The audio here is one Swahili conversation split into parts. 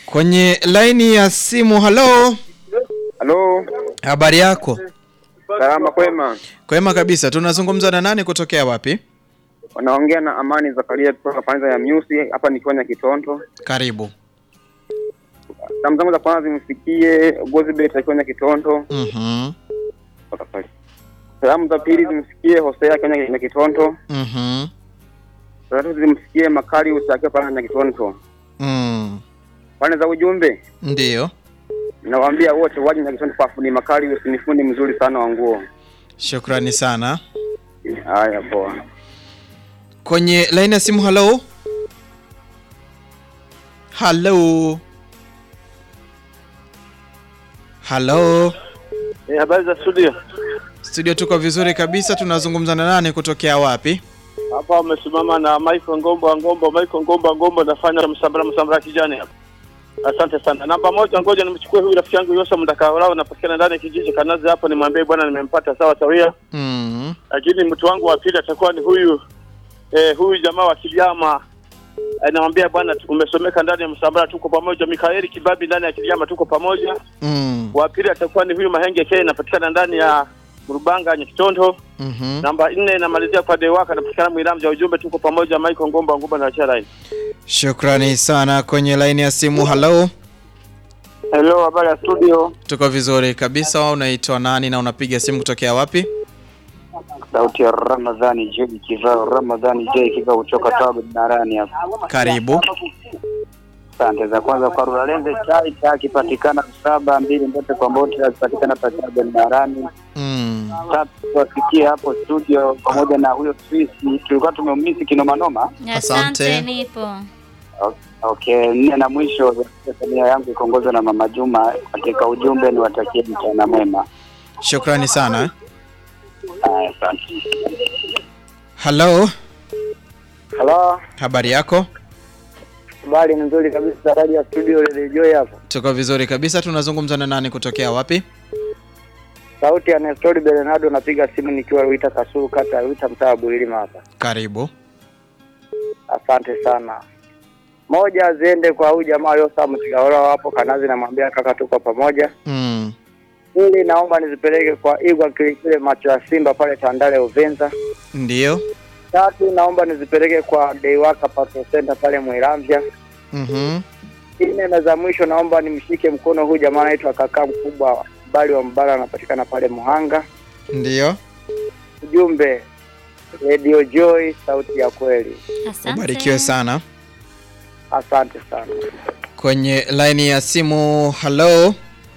Kwenye laini ya simu, halo, Halo, habari yako? salama kwema. Kwema kabisa. Tunazungumza na nani kutokea wapi? Wanaongea na Amani Zakaria kutoka Panza ya Myusi, hapa nikiwa na Kitonto. Karibu. Salamu zangu za kwanza zimfikie Gozibet akiwa na Kitonto. Mhm. Mpaka pale. Salamu za pili zimfikie Hosea akiwa na Kitonto. Mhm. Za tatu zimfikie Makali akiwa pale na Kitonto. Mm. Pande za ujumbe Ndiyo. nawaambia wote waje na Kitonto kwa fundi Makali, ni fundi mzuri sana wa nguo. Shukrani sana. Haya, poa. Kwenye laini ya simu, halo. Halo. Halo. Eh, habari za studio. Studio tuko vizuri kabisa. Tunazungumza na nani kutokea wapi? Hapa wamesimama na Michael Ngombo Ngombo, Michael Ngombo Ngombo nafanya msambara msambara kijani hapa. Asante sana. Namba moja, ngoja nimchukue huyu rafiki yangu Yosa Mdakaolao napatikana ndani ya kijiji Kanazi hapa, nimwambie bwana nimempata sawa sawia. Mm. Lakini mtu wangu wa pili atakuwa ni huyu eh, huyu jamaa wa Kiliama. Eh, namwambia bwana tu- umesomeka ndani ya msambara, tuko pamoja. Mikaeli Kibabi ndani ya Kiliama, tuko pamoja. Mm. Wa pili atakuwa ni huyu Mahenge K napatikana ndani ya Mrubanga Nyakitondo. Mhm. Namba nne namalizia kwa Dewaka napatikana Mwiramja. Ujumbe tuko pamoja, Michael Ngomba Ngomba na Charaini. Shukrani sana. Kwenye laini ya simu, halo. Hello, habari ya studio. Tuko vizuri kabisa. Unaitwa nani na unapiga simu kutokea wapi? Sauti ya Ramadhani J kivao Ramadhani J kivao kutoka Tabu Narani hapa. Karibu. Asante za kwanza kwa Ruralenze chai cha kipatikana saba mbili mbote kwa mbote akipatikana pa Tabu Narani. Mm. Tatu tuwafikie hapo studio pamoja na huyo Twisi tulikuwa tumeumisi kinoma noma. Asante. Asante, nipo. Okay, nne na mwisho familia yangu ikiongozwa na Mama Juma katika ujumbe ni watakie mchana mwema. Shukrani sana. Haya, asante. Halo, Halo, habari yako? habari ni nzuri kabisa. Radio ya studio Radio Joy hapa. Tuko vizuri kabisa. Tunazungumza na nani kutokea wapi? Sauti ya Nestori Bernardo, napiga simu nikiwa Ruita Kasulu, kata ya Ruita, mtaa wa Bulilima hapa. Karibu. Asante sana. Moja ziende kwa huyu jamaa Yosa Mtigaola wapo Kanazi, namwambia kaka, tuko pamoja. Mm. Pili, naomba nizipeleke kwa Igwa Kilikile macho ya Simba pale Tandale Uvinza. Ndiyo. Tatu, naomba nizipeleke kwa Deiwaka Pato Center pale Mwiramvya. Mhm. Nne na za mwisho, naomba nimshike mkono huyu jamaa anaitwa kaka mkubwa Bali wa Mbara, anapatikana pale Muhanga. Ndiyo. Ujumbe Radio Joy, sauti ya kweli. Asante. Ubarikiwe sana. Asante sana. Kwenye laini ya simu, halo.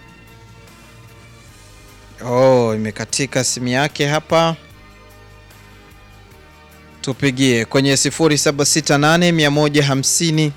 Oh, imekatika simu yake hapa. Tupigie kwenye 0768 150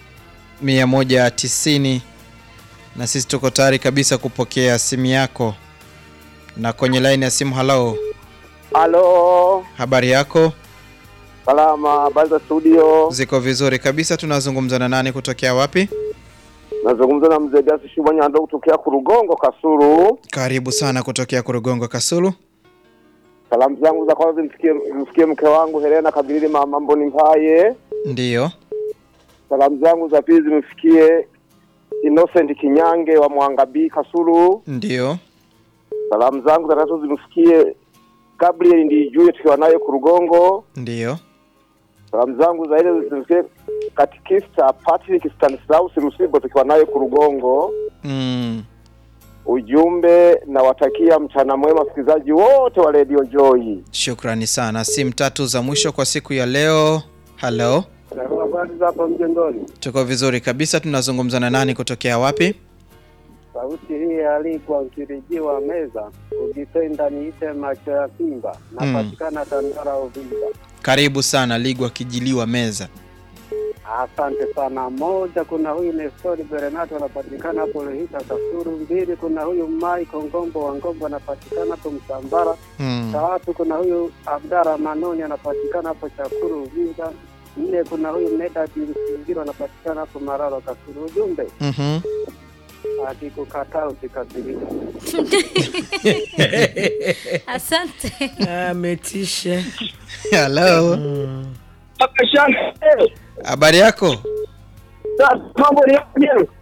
190 na sisi tuko tayari kabisa kupokea simu yako. Na kwenye laini ya simu, halo, Halo, habari yako? salama, habari za studio. Ziko vizuri kabisa. Tunazungumza na nani kutokea wapi? Nazungumza na mzee Gasi Shubanyando kutokea Kurugongo Kasuru. Karibu sana kutokea Kurugongo Kasulu. Salamu zangu za kwanza zimfikie zimfikie mke wangu Helena Kabilili mama Mboni Mpaye. Ndiyo. Salamu zangu za pili zimfikie Innocent Kinyange wa Mwangabii Kasulu. Ndiyo. Salamu zangu za tatu zimfikie Gabriel Ndijue tukiwa naye Kurugongo. Ndiyo. Salamu zangu za ile zimfikie Katikista Patrick Stanislaus Msibo tukiwa naye Kurugongo. Mm. Ujumbe nawatakia mchana mwema wasikilizaji wote wa Radio Joy. Shukrani sana. Simu tatu za mwisho kwa siku ya leo. Halo, Habari za hapa mjengoni. tuko vizuri kabisa. Tunazungumza na nani kutokea wapi? Sauti hii alikuwa mkirijiwa meza, ukipenda niite macho ya Simba, napatikana Tandara Uvinza. Karibu sana Ligwa Kijiliwa Meza. Asante sana. Moja, kuna huyu Nestori Berenato anapatikana hapo Lohita Kasuru. Mbili, kuna huyu Michael Ngombo wa Ngombo anapatikana hapo Msambara. Mm. Tatu, kuna huyu Abdara Manoni anapatikana hapo Chakuru Uvinza. Nne, kuna huyu Medad Msingiro anapatikana hapo Mararo Kasuru. Ujumbe Mhm. akikukataa usikasirike. Asante. ametisha Halo, habari yako? Mambo ni